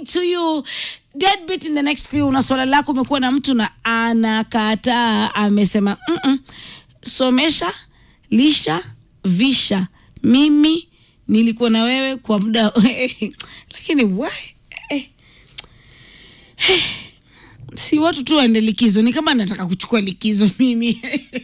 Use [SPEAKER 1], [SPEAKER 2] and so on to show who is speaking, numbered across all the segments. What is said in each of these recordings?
[SPEAKER 1] to you deadbeat in the next few na swala lako umekuwa na mtu na anakataa amesema mm-mm. somesha lisha visha mimi nilikuwa na wewe kwa muda lakini why? Eh. Eh. si watu tu waende likizo ni kama nataka kuchukua likizo mimi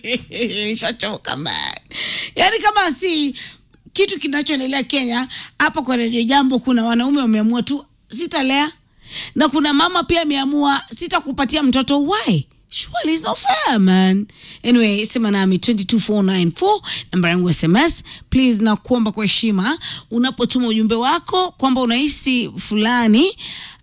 [SPEAKER 1] nishachoka man yaani kama si kitu kinachoendelea kenya hapa kwa redio jambo kuna wanaume wameamua tu sitalea na kuna mama pia ameamua sitakupatia mtoto why surely it's not fair man anyway sema nami 22494 namba yangu sms please na kuomba kwa heshima unapotuma ujumbe wako kwamba unahisi fulani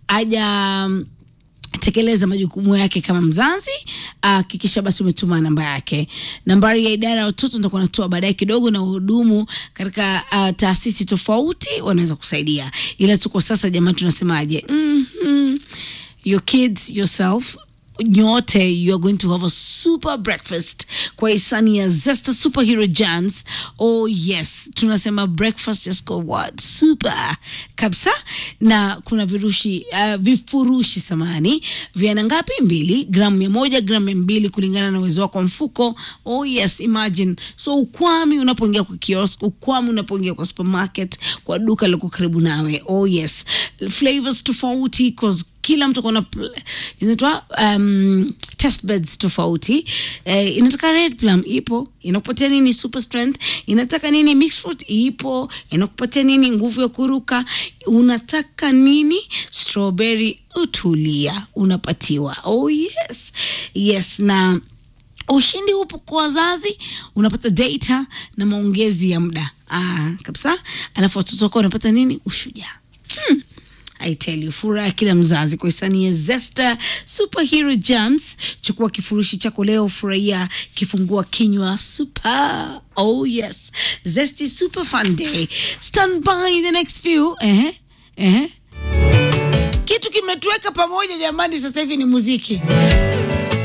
[SPEAKER 1] aja tekeleza majukumu yake kama mzazi hakikisha basi umetuma namba yake nambari ya idara ya watoto nitakuwa natoa baadaye kidogo na wahudumu katika uh, taasisi tofauti wanaweza kusaidia ila tu kwa sasa jamani tunasemaje mm-hmm. your kids yourself nyote you are going to have a super breakfast kwa hisani ya zesta superhero jams oh yes tunasema breakfast just go what super kabisa na kuna virushi uh, vifurushi samani viana ngapi mbili gramu mia moja gramu mia mbili kulingana na uwezo wako wa mfuko oh yes imagine so ukwami unapoingia kwa kiosk ukwami unapoingia kwa supermarket kwa duka liko karibu nawe oh yes flavors tofauti 'cause kila mtu kona inaitwa um, test beds tofauti eh, inataka red plum ipo inakupatia nini super strength inataka nini mixed fruit ipo inakupatia nini nguvu ya kuruka unataka nini strawberry utulia unapatiwa oh yes yes na ushindi upo kwa wazazi unapata data na maongezi ya muda ah, kabisa alafu watoto wako wanapata nini ushujaa hmm. I tell you, furaha ya kila mzazi kwa hisani ya Zesta Superhero Jams. Chukua kifurushi chako leo, furahia kifungua kinywa super. Oh yes, Zesty Super Fun Day. Stand by the next few. Ehe, ehe. Kitu kimetuweka pamoja jamani, sasa hivi ni muziki.